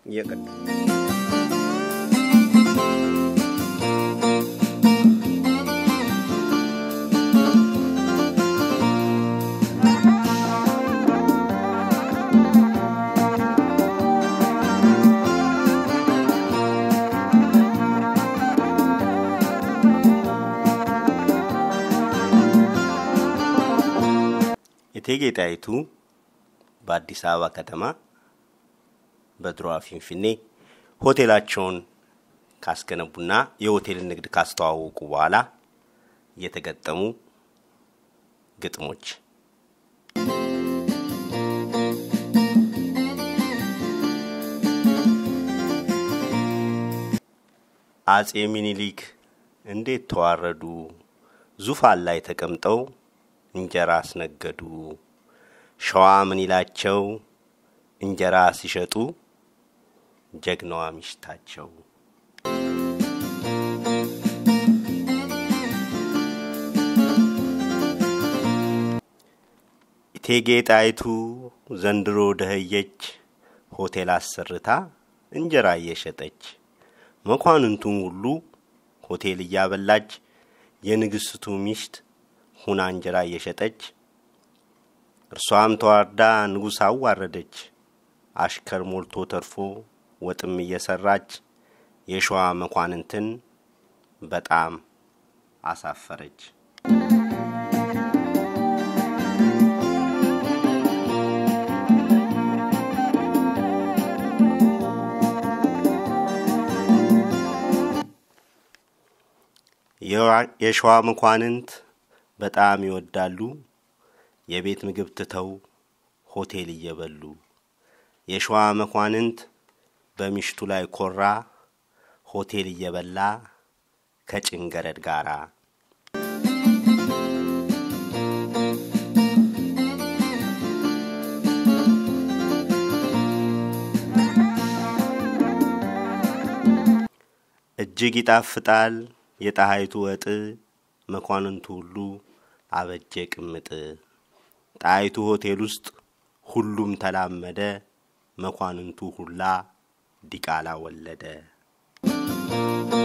እቴጌ ጣይቱ በአዲስ አበባ ከተማ በድሮዋ ፊንፊኔ ሆቴላቸውን ካስገነቡና የሆቴልን ንግድ ካስተዋወቁ በኋላ የተገጠሙ ግጥሞች አጼ ሚኒሊክ እንዴት ተዋረዱ፣ ዙፋን ላይ ተቀምጠው እንጀራ አስነገዱ። ሸዋ ምን ይላቸው እንጀራ ሲሸጡ ጀግናዋ ሚሽታቸው። እቴጌ ጣይቱ ዘንድሮ ደኸየች፣ ሆቴል አሰርታ እንጀራ እየሸጠች መኳንንቱን ሁሉ ሆቴል እያበላች የንግስቱ ሚስት ሁና እንጀራ እየሸጠች እርሷም ተዋርዳ ንጉሥ አዋረደች። አሽከር ሞልቶ ተርፎ ወጥም እየሰራች የሸዋ መኳንንትን በጣም አሳፈረች። የሸዋ መኳንንት በጣም ይወዳሉ የቤት ምግብ ትተው ሆቴል እየበሉ። የሸዋ መኳንንት በሚሽቱ ላይ ኮራ ሆቴል እየበላ ከጭንገረድ ጋራ። እጅግ ይጣፍጣል የጣሃይቱ ወጥ መኳንንቱ ሁሉ አበጀ ቅምጥ። ጣይቱ ሆቴል ውስጥ ሁሉም ተላመደ፣ መኳንንቱ ሁላ ዲቃላ ወለደ።